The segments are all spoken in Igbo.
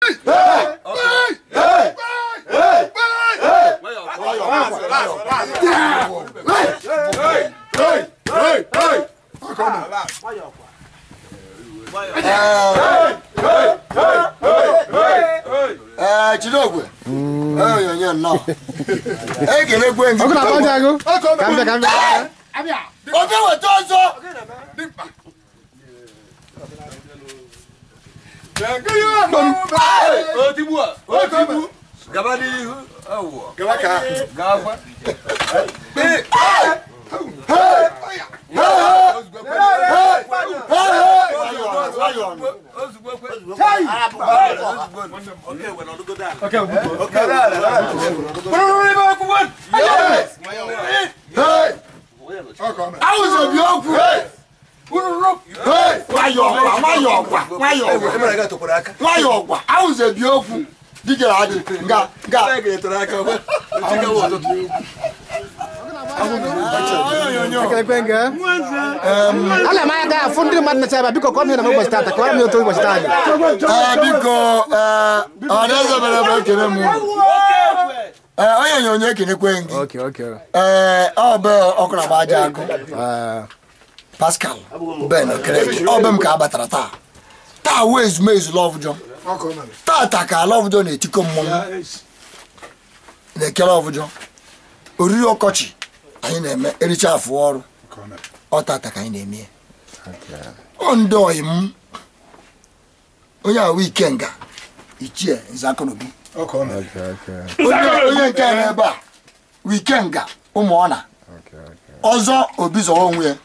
ee chidogwe onyonyo nnọọ ekelekwe gị ọkụ na-akpọ ndị agụ ka m bịa ka m bịa obi weta ọzọ otigbu a otigbu gaba n'ihu awụọ gaba ozugbo kwe awụzọ bi okwu nwayọ ọkwa nwayọ ọkwa nwayọ ọkwa nwayọ ọkwa awụzọ bi okwu dịka adị nga nga ekelekwe gị ana m aga afụ ndị mmadụ na-eche ebe a, biko kọọ m ihe na m ụbọchị taata kọwara m ya otu ụbọchị taa dị ee biko ee ọdaeze mere ebe ekele m ee onye onyonyo ekelekwe gị oke oke ee ọ bụ ọkụ na-agba aja agụ Ah, pascal ben okereke ọ bụ m ka a batara taa taa wee ezumezu lọvụjọ tata ka lọvụjọ na-etikọ mmọnwụ na-ekele ọvụjọ oriri ọkọchị anyị na-eme ericha afụ ọrụ ọ tata ka anyị na-eme ya ọ ndị ọyị m onye ahụ ikenga ichie nzakọnobi okay, okay, onye onye nke a n'ebe a wikenga ụmụ ọna okay, okay. ọzọ obi zọrọ onwe ya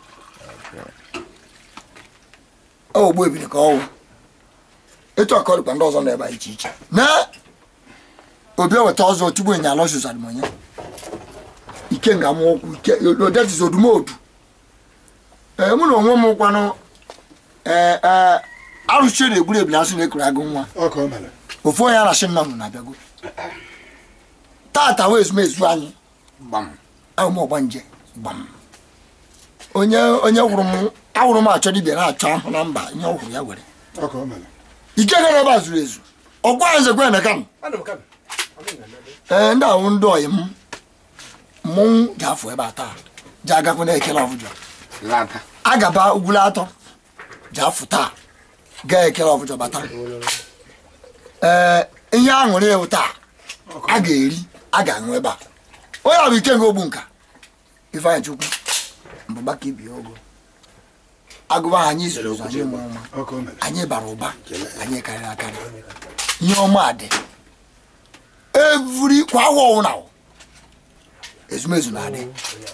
ogbu ebiri ka ọwụ etu a ka ọ dịkwa ndị ọzọ nọ ebe a iche iche na obi eweta ọzọ tupu ịnya alọsus adịmọnya ike nga mụ ụkwụ ike odetiz odumodu ee mụ na onwe m kwanụ ee ee arụchie na-egburu ebili asị na-ekuru agụ nwa ofu onye arashi nna m na-abịago tata wee ezumezu anyị ahụ m ọgba nje gbam onye onye hụrụ m ahụrụ m achọ dibịa na-achọ ahụ na mba ihe ọ hụrụ ya were ike gara ebe a zuru ezu ọgwa ya nzekwe emeka m ee ndị ahụ ndị ọyị m mmọnwụ ga-afụ ebe a taa ji agakwu na-ekele ọbụjọ agaba ugwulu atọ ji afụ taa gaa ekele ọbụjọ bata ee ihe aṅụrị ewu taa a ga-eri a ga-aṅụ ebe a onye ọ bụ ike nga ogbu nka ifeanyị chukwu mbụba ka ibi ogo agụba ha anyị zuru ụzọ anyị mụrụ nwa anyị bara ụba anyị karịrị akarị ihe ọma dị evuri kwa awa ọwụna ezumezu na-adị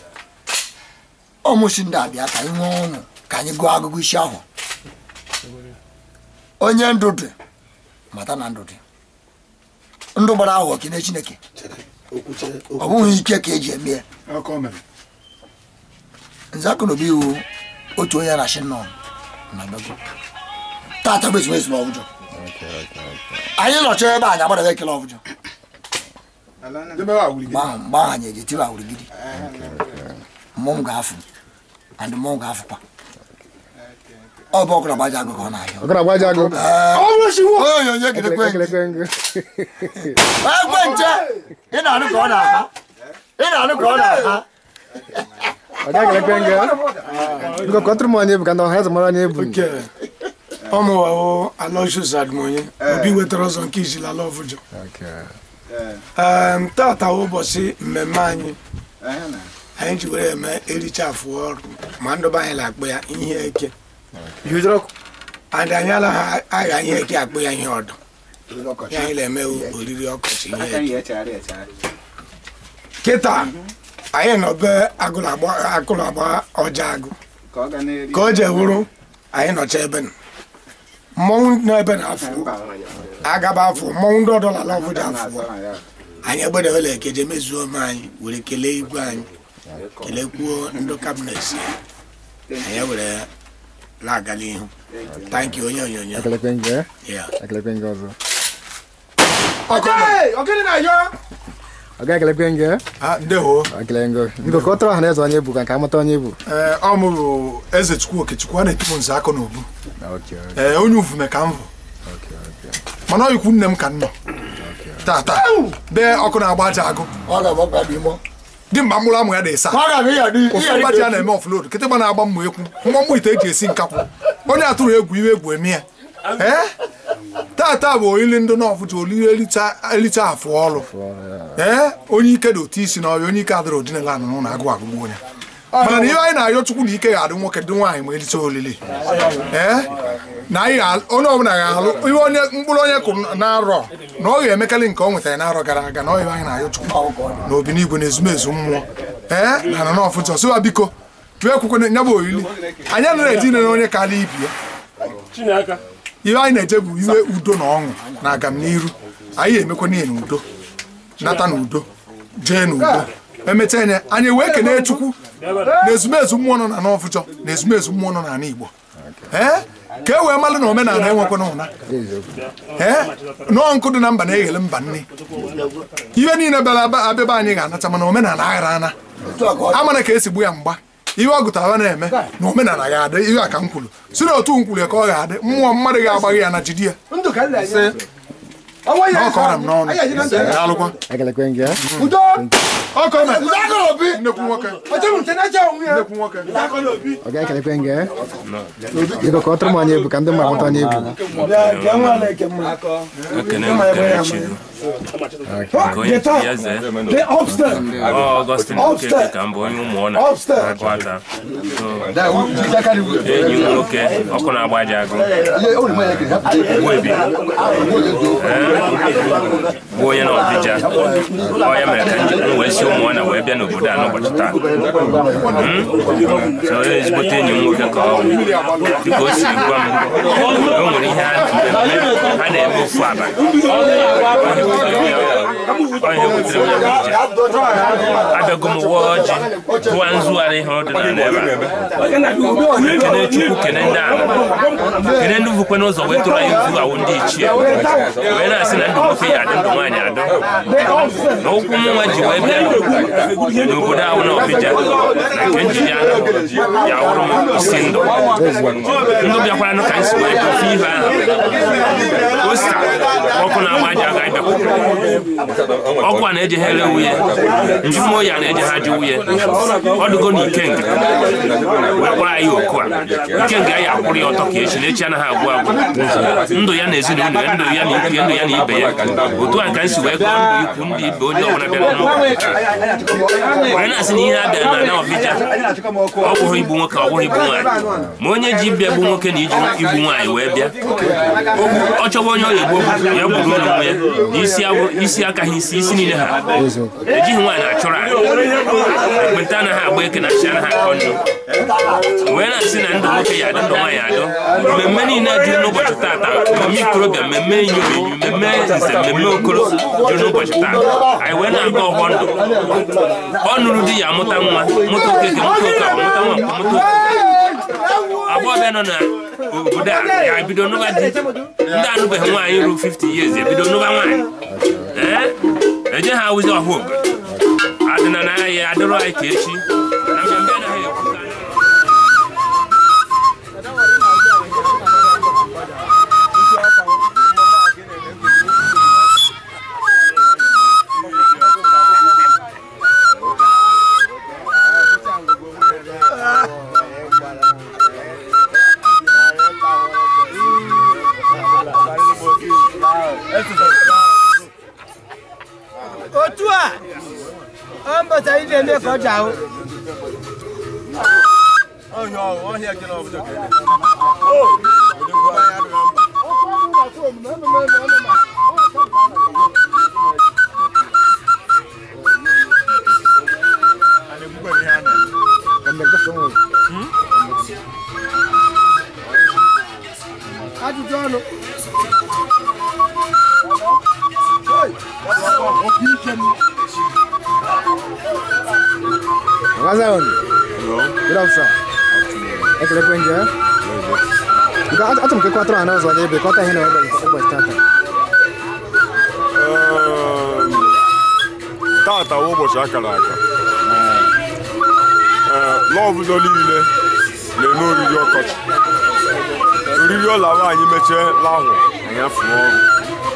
ọmụsi ndị abịa ka anyị nwee ọṅụ ka anyị gụọ agụgụ isi ahụ onye ndụ dị mata na ndụ dị ndụ gbara ahụ okene chineke ọ bụghị ike ka eji eme ya nze akụnobi iwu otu onye na-achị nnọọ na bego tata bụ ezumezu na ọbụjọ anyị nọchọ ebe anyị agbadaghị ekele ọbụjọ mgbe ahụ mgbe ahụ anyị eji tiwa wurigidi mmọnwụ ga-afụ and mmọnwụ ga-afụkwa ọ bụ ọkụrụ agbaja agụ ka ọ na-ahịa ọkụ na-agba agụ onye onyonyo kedekwe ekelekwe gị egbe nche ị na-anụ ka ọ na-aha ị na-anụ ka ọ na-aha ọ ga-ekelekwe gị biko kọtụrụ m onye ebu ka ndị ọha eze mara onye ebu ọmụwawo alosius admonye obi wetara ọzọ nke izila ala ọvụjọ Em, tata wụ ụbọchị mmemme anyị anyị ji were eme ericha afụ ọrụ ma ndụba anyị na-akpọ ya ihe eke and anyị anaghị agha ihe eke akpọ ya ihe ọdụ ya anyị na-eme wụ oriri ọkọchị ihe eke kịta anyị nọ be agụrụ agba ọja agụ ka o jee wụrụ anyị nọcha ebe nọ mmọnwụ nọ ebe na-afụ agaba afọ mmọnwụ ndị ọdọla ala ọbụja afọ anyị egbedewela ekeje mezuo ome anyị were kelee igwe anyị kelekwuo ndị kabinet anyị were na-aga n'ihu tanki onye onyonyo ekelekwe gị ya ekelekwe gị ọzọ ọ ga-ekelekwe gị ndewo ekele gị biko kọtụrụ ọha na eze onye ebu ka nke amata onye ebu ọ mụrụ eze chukwu okechukwu a na-etibu nze aka n'obu Okay, ee onye uvume ka m bụ okay, okay. mana ọ ikwu nne m ka m nọ tata bee ọkụ na-agba aja agụ ọ ga-agbakwa dị mọ dị mgba mkpụrụ amụ ya dị ịsa ọ ga-abụ ịya dị ụfọdụ mgbaji a na-eme ọfụlod kịtịkpa na-agba mmụ ekwu mgbọ mmụ ite eji esi nkakwụ onye atụrụ egwu iwe egwu eme ya ee tata bụ oriri ndị nọọfụ ji olili elicha afụ ọrụ ee onye ike dị otu isi na ọrịa onye ike adịrị odinala anụ n'ụlọ agụ agụgbu onye mana na ihe anyị na-arịọ chukwu na ike ga-adị nwoke dị nwaanyị ma elicha olili ee na anyị ga- onye ọbụla ga-alụ ihe onye mkpụrụ onye kụrụ na-arọ na ọ ga-emekarị nke ọ nwetara n'arọ gara aga na ọ ihe anyị na-arịọ chukwu na obinigwe na ezumezu mmụọ ee na na n'ọfụ jọsụwa biko tụọ ekwukwe nya bụ oriri anyị anaghị eji ine na onye karịa ibi ya ihe anyị na-eje bụ iwe udo na ọṅụ na agamniru anyị emekwa n'ihe n'udo nata n'udo jee n'udo emechaa nye anyị wee kenee chukwu na ezumezu mmụọ nọ na n'ọfụjọ na ezumezu mmụọ nọ n'ala igbo ee ka e wee malụ na omenala enwekwana ụna ee nọọ nkụ dị na mba na-eghele mba nne ihe niile bịara aba- abịaba anyị ga-anacha mana omenala aghara ana amana ka esi gbu ya mgba ihe ọ gụtara na-eme na omenala ga-adị ihe a ka m kwuru si na otu m kwuru ya ka ọ ga-adị mmụọ mmadụ ga-agbaghị ya na jidi ya na ọ kọrọ m n'ọnụ alụkwa Ekelekwe gị, eh? ọ kọrọ m nnekwu nwoke nnekwu nwoke Ọ ga-ekelekwe gị, eh? Biko ka ọ tụrụ m onye ebu ka ndị mmadụ mata onye ebu. ekene m Kelechi nke onye chi ya zee Ọ Ọgọstin Okeke ka m bụ onye ụmụ ọ na-agụ ata So, enyi m nwoke ọkụ na-agba aja agụ Ogbuebi Ee, bụ onye na ọdịja ọ ya mere ka m wee si ụmụ ọ na wee bịa n'obodo a n'ụbọchị taa Hmm? so onye ezigbote enyi m nwoke ka ọ bụ dịka o siri gwa m o nwere ihe a mmemme a na-eme ofu abalị onye butere m ya bụ ije abịago m ụwa ọjị gụwa nzugharị ihe ọdịnala ebe a ekene chukwu kene ndị ala kene ndị vukwe n'ụzọ wee tụrụ anyị vu awụ ndị ichie wee na-asị na ndụ nwoke ya adị ndụ nwaanyị adọ na ụkwụ nwa ji wee bịa n'obodo ahụ na ọbịja na nke njide ya ya wụrụ m isi ndụ ndụ bịakwara nụ ka anyị si wee dofe ihe ahụ osta ọkụ na-agba aja aga ịbịakwutere ọkụ a na-ejeghere nwunye njụmoyi a na-ejeghaji nwunye ọdụgo na ikenga wee kpọrọ anyị oku a ikenga ya akwụrụ ya ọtọ ka echi na echi anaghị agwụ agwụ ndụ ya na ezinụlọ ya ndụ ya na ikwu ya ndụ ya na ibe ya otu a ka anyị si wee gụọ ndụ ikwu ndị ibe onye ọbụla bịara n'ụlọ wee na-asị na ihe a bịara na na ọbịja ọ bụghị igbu nwoke ọ bụghị igbu nwaanyị ma onye ji bịa gbu nwoke na iji igbu nwaanyị wee bịa ọ chọwa onye ọya egbo ya gburu ụlọ nwe ya na isi awụ- isi akaghị isi isi niile ha ejighị nwaanyị achụrụ anyị ekpenta anaghị agba eke na chi anaghị akọ ndụ wee na-asị na ndụ nwoke ya adị ndụ nwaanyị adọ mmemme niile juru n'ụbọchị taata mmemme ikorobịa mmemme inyom enyi mmemme nze mmemme okoro juru n'ụbọchị taata anyị wee na-aga ọghọ ndụ ọ nụrụ di ya amụta nwa mụta okeke mụta oke ọ mụta nwa mụta oke agbọghọbịa nọ n'obodo a ya bido nụba di ndị anụbeghị nwaanyị ruo 50 years ebido nụba nwaanyị ee eje ha awụzi ọha obodo adịna na ya adịrọ anyị ka echi na mbịambịa anaghị ekwu ka anyị- otu a ọ mbọta ị na-eme ka ọ ji ahụ ajụjụ ọnụ Wazan. Good officer. Ekelekwe gị, eh? Biko, achọ achọ m ka ị kwatụrụ anyị ọzọ n'ebe kọta ihe na ụbọchị ụbọchị tata. tata wụ ụbọchị akara aka Ee, n'ọbụzọ niile na-eme oriri ọkọchị oriri ọla nwaanyị mechie lahụ anya fụọ ọrụ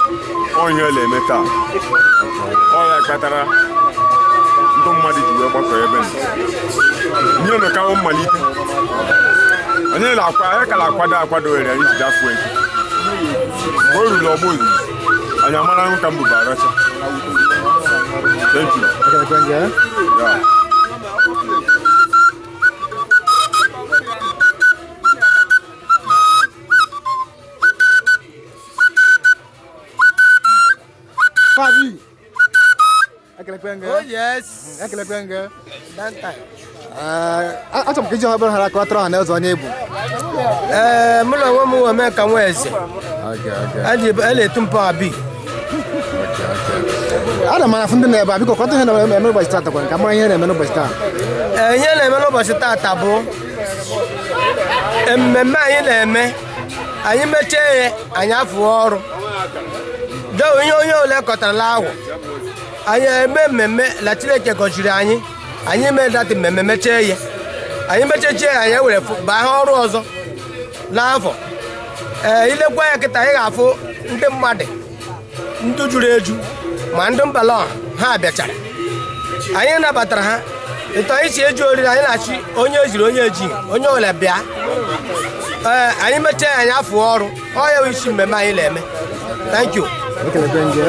onye na-eme taa ọ ya kpatara ndị mmadụ ji wee gbakọ ebe nọ ihe mekawo mmalite onye na-akwa anyị ka na-akwado akwado were anyị ji gafuo eke mgbe o ruru ọgba ozizi anyị amara ahụ ka m bụba aracha thank you ekelekwe nje yeah. Fabi. Ekelekwe nge. Oh yes. Ekelekwe nge. That time. Eh, achọrọ m ka iji ọha bụrụ hara ka ọ tụrụ ọha na eze onye ebu. Ee, mụ na onwe m wee mee ka nwa eze. Okay, okay. A ji- a na-etu mpọ abi. Ana m afụ ndị na-ebe a biko kọta ihe na-eme n'ụbọchị taa takwa ka mara ihe na-eme n'ụbọchị taa. Ee, ihe na-eme n'ụbọchị taata bụ mmemme anyị na-eme anyị mechie ya anyị afụọ ọrụ doo ihe onye ole kọtarala ahụ anyị eme mmemme na Chineke gọziri anyị anyị mee dati mmemme mechie ya anyị mechechie ya anyị ewere fụ- baa ha ọrụ ọzọ n'afọ ee ilekwa ya kịta anyị ga-afụ ndị mmadụ ndị juru eju ma ndị mbala ọha ha bịachara anyị nabatara ha etu anyị si eji oriri anyị na-achị onye ejiri onye ejighị onye ole bịa ee anyị mechaa ya anyị afụ ọrụ ọ ya bụ isi mmemme anyị na-eme thank you Ekelekwe nje.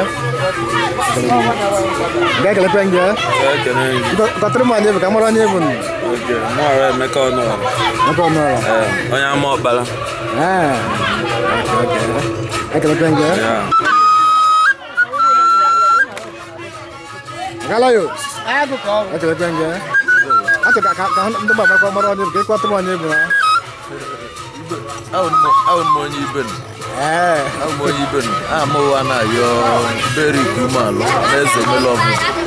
Ga-ekelekwe nje. Biko kọtụrụ m onye ebu ka mara onye ebu nụ. Mụọrọ Emeka Ọnụọra, Ebe ọ nọrọ. ee, onye ama ọkpara. Eh. Okay, okay. Ekelekwe nje. Ya. Agala yo. Ekelekwe nje. Achọ ka ka ka ndị mba makwa mara onye ebu ka ị kọtụrụ m onye ebu na. Awụ m onye ibe nụ. Eh. Awụ m onye ibe nụ. Aha m ụwa na-ayọ Berik Umealụ na eze Melọbụ.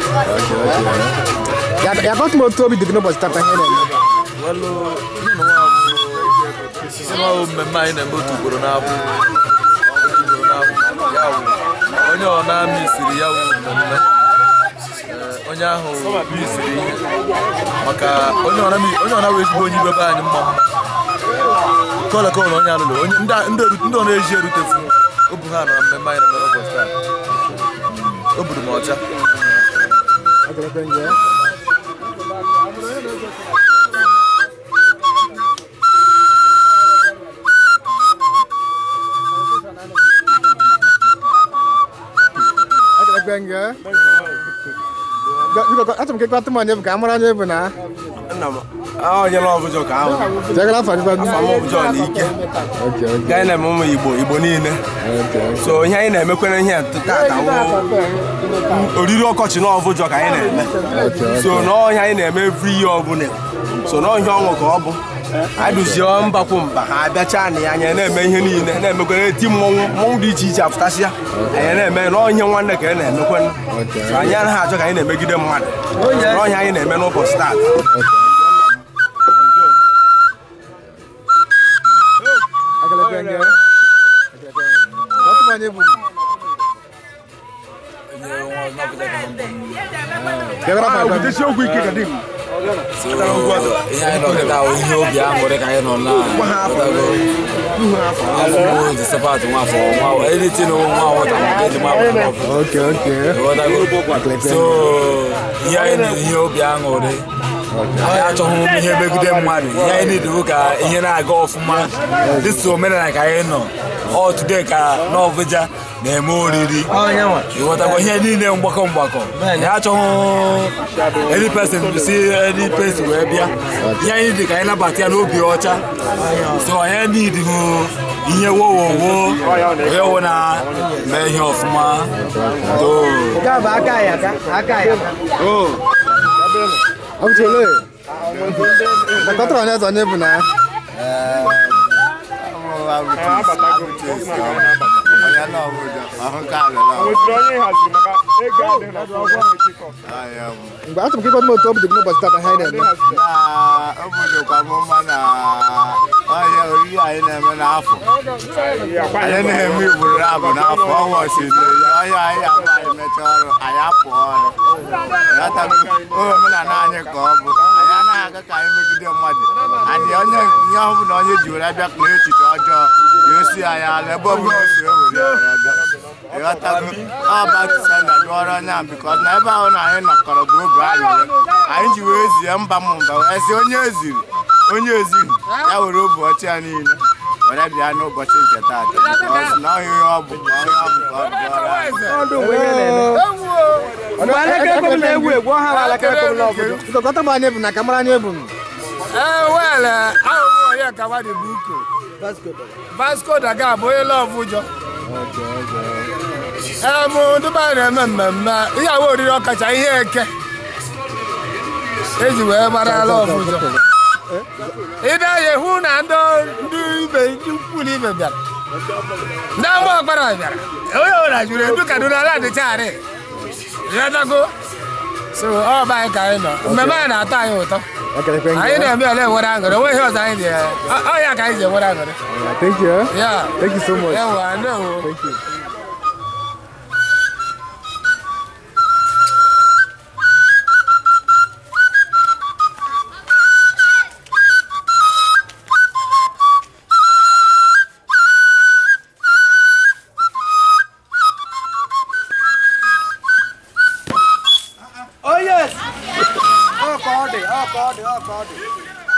Ya ya kọtụ m otu obi dị gị n'ụbọchị taa ka ihe na-eme. Welụ, ihe na nwa bụ nwa bụ mmemme anyị na-eme otu ugboro n'afọ. Otu ugboro n'afọ. Ya wụ, onye ọ na-amị siri ya wụ mmemme. Ee, onye ahụ misiri ihe maka onye ọ na-amị- onye ọ na-awụ ezigbo onye ibe be anyị mma mma kọla kọla onye alụlụ onye ndị ndị eru- ndị ọ na-eji erutefu obu ha nọ na mmemme anyị na-eme n'ụbọchị taa o buru m ọcha Ekelekwe nje. Ekelekwe nje. Biko achọrọ m ka ị kọtụ m onye ebu ka mara onye ebu na. nna m onye n'ọbụjọ ka ahụ Jegala afọ gị afọ m ọbụjọ na ike Okay, okay. nke anyị na-eme ụmụ igbo igbo niile Okay. so ihe anyị na-emekwere ihe tata wụ oriri ọkọchị na ọbụjọ ka anyị na-eme so n'ọhịa anyị na-eme every year ọbụla so n'ọhịa ọnwụ ka ọ bụ anyị duzie mbakwu mba ha abịacha na ya anyị na-eme ihe niile na-emekwere eti mmọnwụ mmọnwụ dị iche iche apụtasịa anyị na-eme n'ọhịa nwanne ka anyị na-emekwe so anyị anaghị achọ ka anyị na-emegide mmadụ n'ọhịa anyị na-eme n'ụbọchị taa Ekelekwe nje. Kọtụ m onye ebu. Jegala afọ gị So, ihe anyị nọ kịta bụ ihe obi aṅụrị ka anyị nọ na afọ Josephat nwafọ nwa editin nwa ọwụta maka eji mabụ n'ọfụ Okay, okay. Ịghọtago? so ihe anyị na ihe obi aṅụrị anyị achọghị ihe megide mmadụ ihe anyị nidibu ka ihe na-aga ọfụma dịtụ omenala ka anyị nọ ọ today ka n'ọbụja na-eme oriri ịghọtago ihe niile mgbakọ mgbakọ anyị achọghị any person si any person wee bịa ihe anyị dị ka anyị nabata ya n'obi ọcha so anyị nidighị ihe wowowo onye wo na mee ihe ọfụma too nke a bụ aka ya aka aka ya Ọ bụ chole. Kọtụrụ onye eze onye ebu na. Mgbe achọrọ m ka ị kọtụ m otu obi dị gị n'ụbọchị taa ka ihe na-eme. obodo kwa mma na ọhịa oriri anyị na-eme n'afọ anyị na-eme igboro abụ n'afọ ọnwa osimiri ọhịa anyị abụ anyị mechaa ọrụ anyị apụ ọrụ ghọtago omenala anyị ka ọ bụ anyị anaghị aga ka anyị megide mmadụ anyị onye ihe ọ bụla onye ji were bịa kpee echiche ọjọọ ya osi anyị ala ebe ọ bụla o si ewere ya were bịa ịghọtago ọbatisa na dụọrọ onye a bikọs na ebe ahụ na anyị nọkọrọ bụ obi aṅụrị anyị ji wee zie mba m mba wee sị onye eziri onye eziri ya were obi ọcha ya niile were bịa n'ụbọchị nke taata bikọs na ọhịa ihe ọ bụ na ọhịa ọ bụ ka ọ dụọrọ anyị mgbe alaka ekwe m na-egwu egwu ọha bụ alaka ekwe m n'ọbụdụ biko kọta m anya ebu na ka mara anya ebu m ee wel ahụhụ onye kawa dị bụ uko vasco da ga bụ onye lọvụ ụjọ ee mụ ndụba na-eme mmemme ihe awa oriri ọkacha ihe eke eji wee mara lọvụ ụjọ ịda ya hụ na ndị ndị ibe ndị ukwu na ibe bịara ndị ama ọkpara bịara onye ọbụla jụrụ edu kaduna ala dịcharị ịghọtago so ọ bụ anyị ka anyị nọ mmemme anyị na-atọ anyị ụtọ anyị na-eme ele enwere aṅụrị onwe ihe ọzọ anyị dị ọ ya ka anyị ji enwere aṅụrị thank you Yeah. thank you so much Ewa, ndewo. thank you Oh yes. Ọ ka ọ dị, ọ ka ọ dị, ọ ka ọ dị.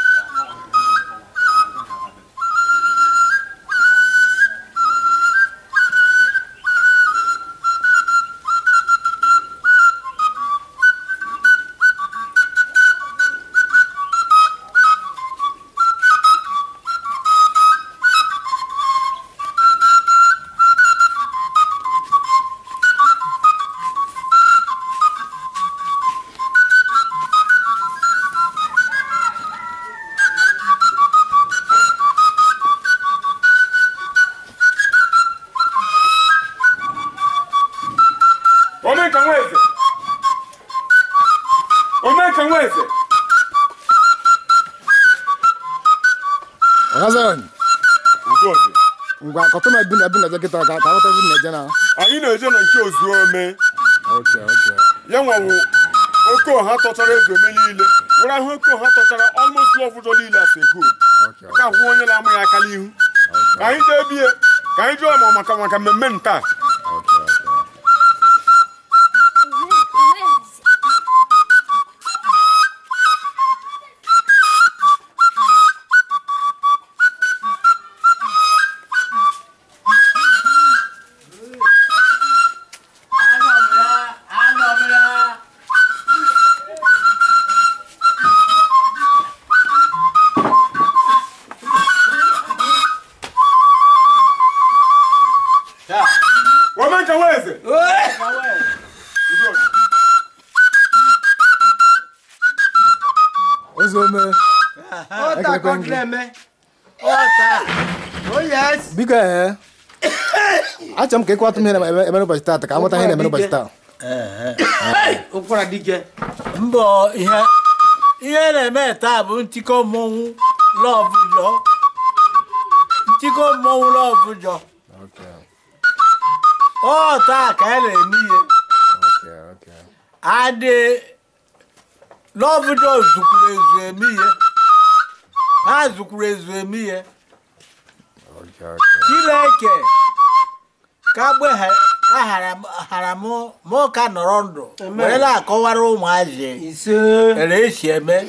omenka nweze omenka nweze ọgazọn udo dị ngwa kọta m ebu na ebu na eje kịta ka ka ghọta ebu na eje na anyị na-eje na nke ozuome okay okay ya nwawo oke ọha tọchara ego ome niile were ahụ oke ọha tọchara almost love ụjọ niile as a whole okay ka hụ onye na-ama ya aka n'ihu ka anyị jee bie ka anyị jụọ ma maka maka mmemme nta okay okay omenka nweze udo dị ozuome Ọ ta ka ọ dị na-eme. Ọ ta. Oh yes. biko ee achọrọ m ka ịkwatụ m ihe na- eme n'ụbọchị taata ka amụta ihe na-eme n'ụbọchị taa Ụkwara dike. mbọ ihe ihe na-eme taa bụ ntikọ mmọnwụ lọvụ jọ ntikọ mmọnwụ lọvụ jọ Okay, ọ taa ka a na-eme ihe okay, okay. adị lọvụ jọ zukwuru ezu eme ihe ha zukwuru ezu eme ihe Okay, okay. chineke ka gbe ha- ka hara m mụ ka nọrọ ndụ were na-akọwara ụmụazị Ise. ere esi eme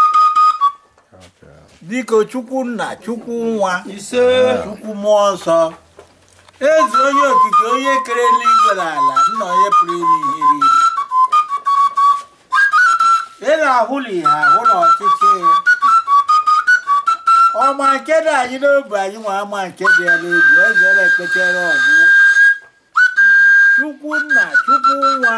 biko chukwu nna chukwu nwa Ise. chukwu mmụọ nsọ eze onye okike onye kere eluigwe na ala nna onye pụrụ ime ihe niile ị na-ahụla ihe ahụ na ọchịchị ọma nke dị anyị n'obi anyị nwa ama nke dị ya n'obi eze na-ekpechere ọgwụ chukwu nna chukwu nwa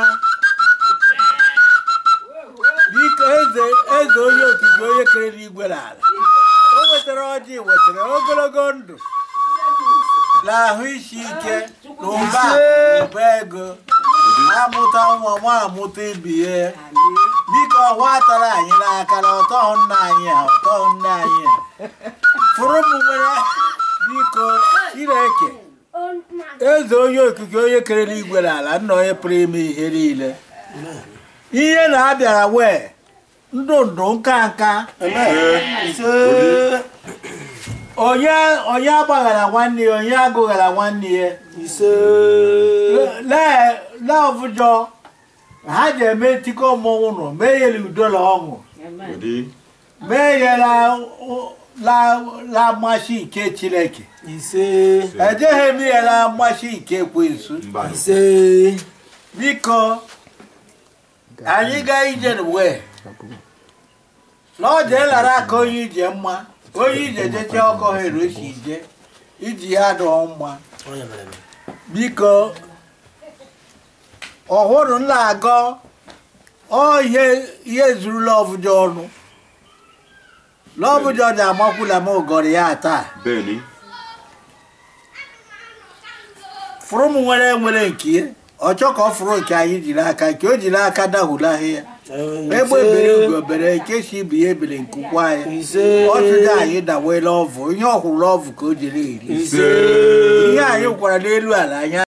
biko eze eze onye okike onye kere n'igwe n'ala o wetara ọjị wetara ogologo ndụ na ahụ isi ike na ụba ụba ego amụta nwa nwa amụta ibie biko ọhwa tara anyị n'aka na ọtọhụ nna anyị ha ọtọhụ nna anyị ha fụrụ m nwere biko chineke eze onye okike onye kere n'igwe n'ala nna onye pụrụ ime ihe niile ihe na-abịara wee ndụ ndụ nka nka Ise. onye onye agbaghara nwanne ya onye agụghara nwanne ya ise na-ọfụjọ ha ji eme ntikọ mmọnwụ nọ mee ya udo na ọṅụ mee ya la la la mmasị nke chineke ise ejeghị m ya la mmasị nke ekwensu ise biko anyị gaa ije wee na ọ jee lara aka onye ije mma onye ije jeche ọkọ ha erosi ije iji ya dụọ mma biko ọhụrụ nla agọ ọ ihe ihe zuru lọvụjọ ọnụ lọvụjọ dị amakwula m ụgọrọ ya taa Bẹ́ẹ̀ni. fụrụ m nwere nwere nke ya ọchọ ka ọ fụrụ nke anyị jiri aka nke o jiri aka dahụlahị ya egbe bere ugo bere nke si ibe ya ebere nke ụkwụ anyị ọchụga anyị dawela ọvụ ihe ọhụrụ ọvụ ka o jiri eri ihe anyị kwara n'elu ala anya